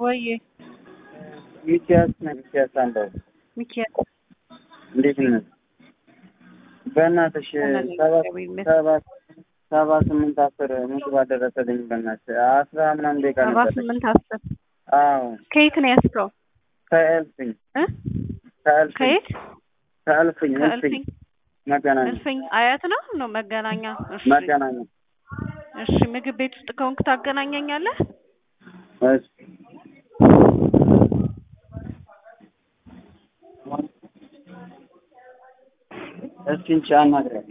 ወይ ሚኪያስ ነህ? ሚኪያስ አንዳው ሚኪያስ እንዴት ነህ? በእናትሽ ሰባት ሰባት ሰባ ስምንት አስር ምግብ አደረሰልኝ። በእናትሽ አስራ ምናምን ደቂቃ ሰባ ነበረኝ። ስምንት አስር አዎ ከየት ነው ያስከው? ከእልፍኝ እ ከእልፍኝ ከየት ከእልፍኝ እልፍኝ ከእልፍኝ መገናኛ እልፍኝ አያት ነው ነው መገናኛ። እሺ መገናኛ እሺ ምግብ ቤት ውስጥ ከሆንክ ታገናኘኛለህ? እሺ እስኪ እንቺ አናግሪያት።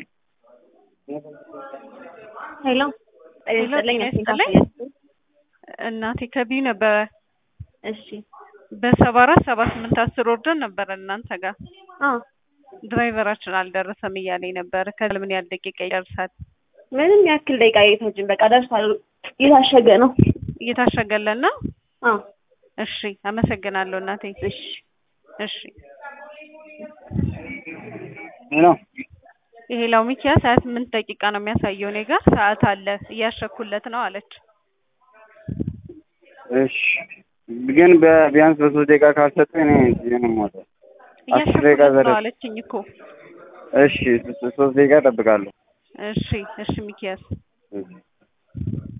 ሄሎ ሄሎ፣ ይስጥልኝ። ጤና ይስጥልኝ። እናቴ ከቢዩ ነበረ እሺ በሰባ አራት ሰባ ስምንት አስር ወርደን ነበረ እናንተ ጋር አዎ ድራይቨራችን አልደረሰም እያለኝ ነበረ። ከዛ ምን ያህል ደቂቃ ይደርሳል? ምንም ያክል ደቂቃ አይፈጅም። በቃ ደርሷል። የታሸገ ነው። እየታሸገለን ነው። አዎ እሺ አመሰግናለሁ እናቴ። እሺ እሺ ሄሎ ይሄ ላው ሚኪያስ ሀያ ስምንት ደቂቃ ነው የሚያሳየው እኔ ጋር ሰዓት አለ እያሸኩለት ነው አለች። እሺ ግን በቢያንስ በሶስት ደቂቃ ካልሰጠኝ እኔ እዚህ ነው የምወጣው። አስር ደቂቃ እያሸኩለት ነው ዘረ አለችኝ እኮ። እሺ ሶስት ደቂቃ እጠብቃለሁ። እሺ እሺ ሚኪያስ እሺ